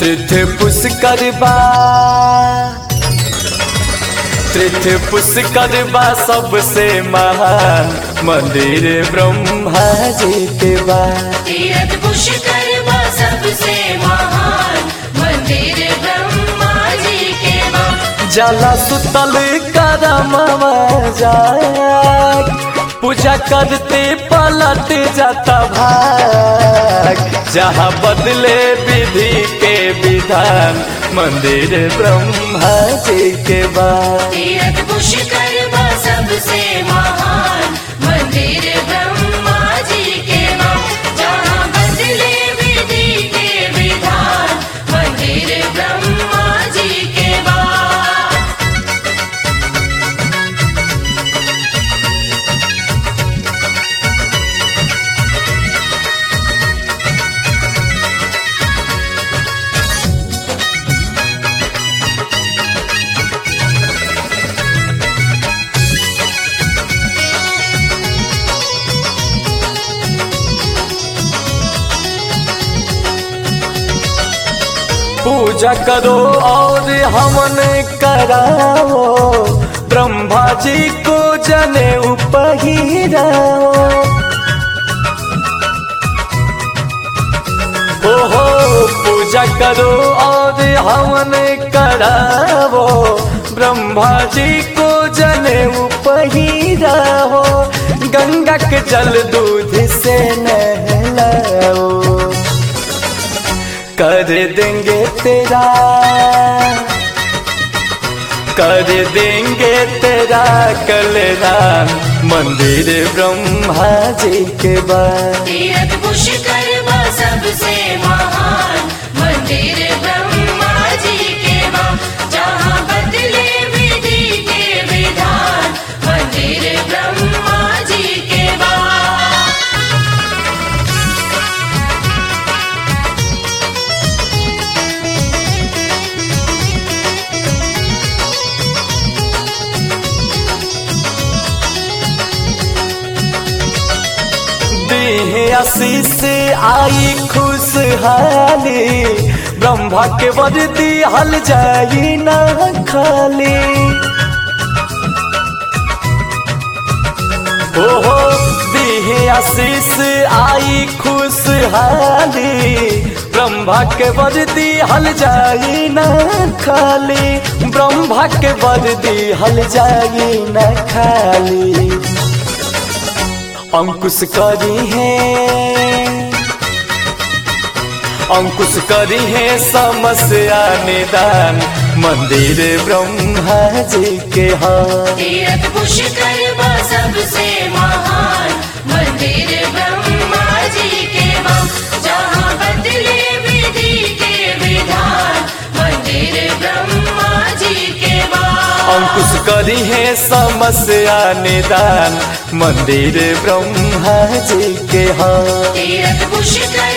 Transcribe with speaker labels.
Speaker 1: तीर्थ पुष्कर बा तीर्थ पुष्कर बा सबसे महान मंदिर ब्रह्मा जी के बा
Speaker 2: तीरथ पुष्कर बा सबसे महान मंदिर ब्रह्मा जी के बा
Speaker 1: जला सुतल करमवा जाग पूजा करते पलट जाता भाग जहाँ बदले विधि के विधान मंदिर ब्रह्मा जी के बा
Speaker 2: तीरथ पुष्कर बा सबसे महान मंदिर ब्रह्मा जी के बा जहाँ बदले विधि के विधान मंदिर ब्रह्मा जी के बा
Speaker 1: पूजा करो और हवन कराओ ब्रह्मा जी को जने उपहिराओ ओहो पूजा करो और हवन कराओ ब्रह्मा जी को जने उपहिराओ गंगा के जल दूध से नहलाओ कर देंगे तेरा कर देंगे तेरा कल्याण मंदिर ब्रह्मा जी के बाद
Speaker 2: तीरथ पुष्कर बा सबसे महान मंदिर ब्रह्मा जी के बा जहाँ बदले विधि के विधान मंदिर ब्रह्मा जी के बा
Speaker 1: देह आशीष आई खुशहाली ब्रह्मा के वर्दी हल जाई ना खाली ओहो देह आशीष आई खुशहाली ब्रह्मा के वर्दी हल जाई ना खाली ब्रह्मा के वर्दी हल जाई ना खाली अंकुश करी है अंकुश करी है समस्या निदान मंदिर ब्रह्मा जी के हाँ
Speaker 2: तीरथ पुष्कर बा सबसे महान मंदिर ब्रह्मा जी के बा जहाँ बदले विधि के विधान मंदिर ब्रह्मा जी के बा
Speaker 1: अंकुश करी है समस्या निदान मंदिर ब्रह्मा जी के हाँ
Speaker 2: तीरथ पुष्कर